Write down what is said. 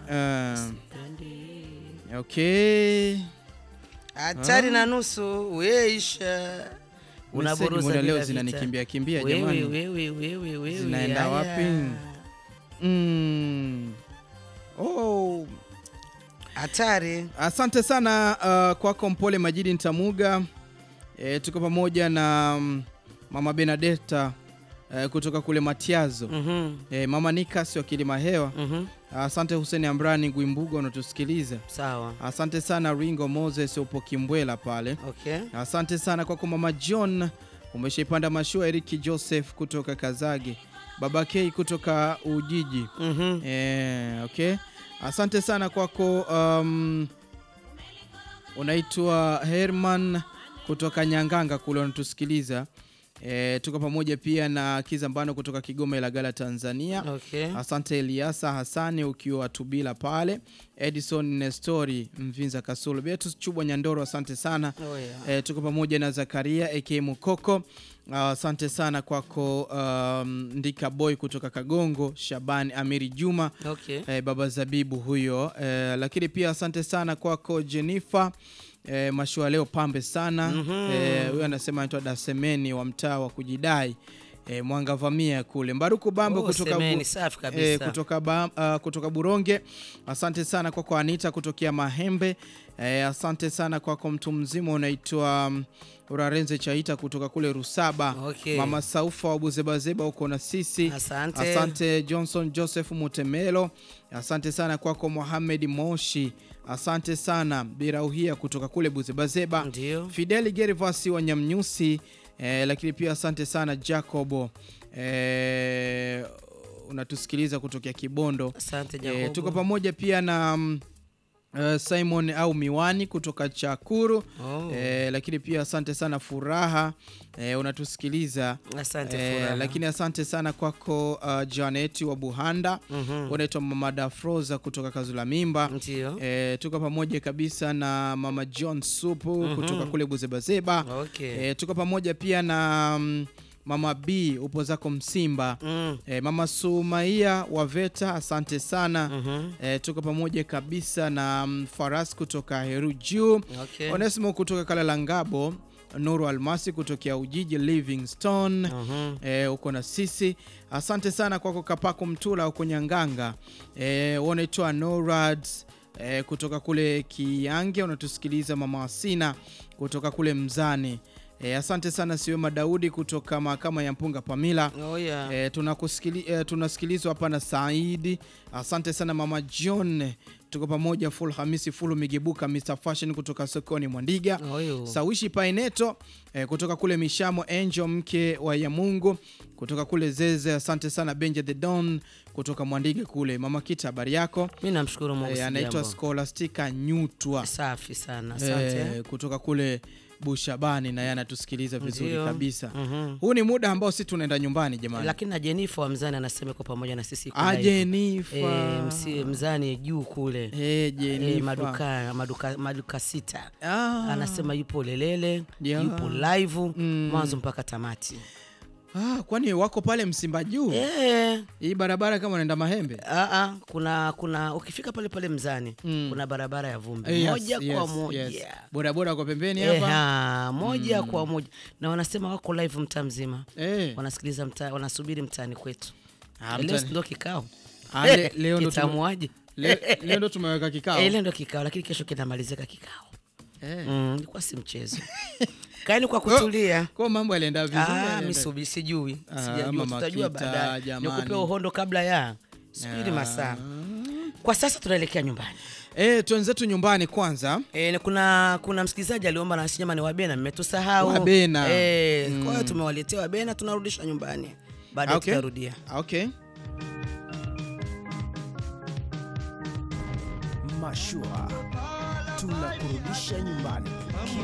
Uh, okay. hatari na nusu weisha Meseji muda leo zinanikimbia kimbia jamani. wewe Zinaenda wapi? Mm. Oh. hatari Asante sana uh, kwako Mpole Majidi Ntamuga. E, tuko pamoja na mm, Mama Benadeta e, kutoka kule Matiazo. Mhm, E, Mama Nikas wa Kilima Hewa. mhm. Asante Hussein Ambrani Gwimbuga unatusikiliza. sawa Asante sana Ringo Moses upo Kimbwela pale. okay Asante sana kwako Mama John, umeshaipanda mashua. Eriki Joseph kutoka Kazage, Baba K kutoka Ujiji. Mhm. Eh, okay. Asante sana kwako um, unaitwa Herman kutoka Nyanganga kule unatusikiliza. Eh, tuko pamoja pia na Kizambano kutoka Kigoma Ilagala Tanzania. okay Asante Eliasa Hasani ukiwa Tubila pale. Edison Nestori Mvinza Kasulu. Beatus Chubwa Nyandoro asante sana. Oh, yeah. E, tuko pamoja na Zakaria aka Mukoko. Ah, Asante sana kwako um, Ndika Boy kutoka Kagongo, Shabani Amiri Juma okay e, baba Zabibu huyo e, lakini pia asante sana kwako Jennifer e, mashua leo pambe sana Mhm. Eh, huyo anasema anaitwa Dasemeni wa mtaa wa kujidai e, Mwanga Vamia kule Mbaruku Bambo Oh, kutoka semeni, Bu- safi kabisa Eh, kutoka, ba, ah, kutoka Buronge. Asante sana kwako Anita kutokea Mahembe. Eh, asante sana kwako mtu mzima unaitwa mm, Urarenze Chaita kutoka kule Rusaba. Okay. Mama Saufa wa Buzebazeba uko na sisi. asante Asante Johnson Joseph Mutemelo. Asante sana kwako Mohamed Moshi. Asante sana Birauhia kutoka kule Buzebazeba. ndio Fideli Gervasi wa Nyamnyusi eh, lakini pia asante sana Jacobo eh, unatusikiliza kutokea Kibondo asante eh, Jacobo. tuko pamoja pia na mm, eh, Simon au Miwani kutoka Chakuru Oh, eh, lakini pia asante sana Furaha eh, unatusikiliza asante eh, Furaha. lakini asante sana kwako uh, Janet wa Buhanda Mhm. unaitwa Mama Dafroza kutoka Kazula Mimba ndio E, tuko pamoja kabisa na mama John Supu kutoka kule Buzebazeba. okay E, tuko pamoja pia na mm, mama B upo zako Msimba. Mm, E, mama Sumaia wa Veta, asante sana. mhm. E, tuko pamoja kabisa na mm, Faras kutoka Heru Juu, okay Onesimo kutoka Kalalangabo, Nuru Almasi kutokea Ujiji Livingstone Mhm. e, uko na sisi asante sana kwako kapako mtula uko nyanganga e, unaitwa norad e, kutoka kule kiange unatusikiliza mama wasina kutoka kule mzani e, asante sana siwema daudi kutoka mahakama ya mpunga pamila oh yeah e, tunakusikili, e, tunasikilizwa hapa na saidi asante sana mama john tuko pamoja full hamisi fulu migebuka mr fashion kutoka sokoni mwandiga Oyo. Sawishi Paineto eh, kutoka kule Mishamo, Angel mke wa Yamungu kutoka kule Zeze. Asante sana Benja the Don kutoka Mwandige kule. Mama Kita, habari yako? mi namshukuru Mungu Eh, si anaitwa jambo. Scholastica Nyutwa safi sana asante eh, kutoka kule Bushabani, na yeye anatusikiliza vizuri Ndio. kabisa. Mhm. Huu ni muda ambao si tunaenda nyumbani jamani. lakini na Jenifa wa mzani anasema iko pamoja na sisi kuna Ah, hivyo. Jenifa. Eh, msi- mzani juu kule Eh, Eh, Jenifa. maduka, maduka, maduka sita Ah. anasema yupo lelele Yeah. yupo live Mm. mwanzo mpaka tamati Ah, kwani wako pale Msimba juu? Eh, Hii barabara kama unaenda Mahembe? ah, ah, kuna kuna ukifika pale pale mzani Mm. kuna barabara ya vumbi Eh, yes, moja kwa yes, moja yes. Bodaboda kwa pembeni hapa. Eha, moja kwa moja na wanasema wako live mtaa mzima Eh. wanasikiliza mtaa wanasubiri mtaani kwetu Ah, leo mtaani. si ndo kikao Ah, le- leo ndo tume- kitamuaje Le- leo ndo tumeweka kikao Eh, leo ndo kikao lakini kesho kinamalizika kikao Eh. Mm, ilikuwa si mchezo kaeni kwa kutulia kwa mambo yalienda vizuri Ah, yalienda- mi subi sijui Ah, sijajua Mama tutajua Kita, baadaye jamani. nikupe uhondo kabla ya subiri Ah. masaa kwa sasa tunaelekea nyumbani Eh, twenzetu nyumbani kwanza E, kuna kuna msikilizaji aliomba na sinyama ni wabena mmetusahau Wabena. e, Mm. kwa hiyo tumewaletea wabena tunarudisha nyumbani baadaye Okay. tutarudia okay Mashua tunakurudisha nyumbani.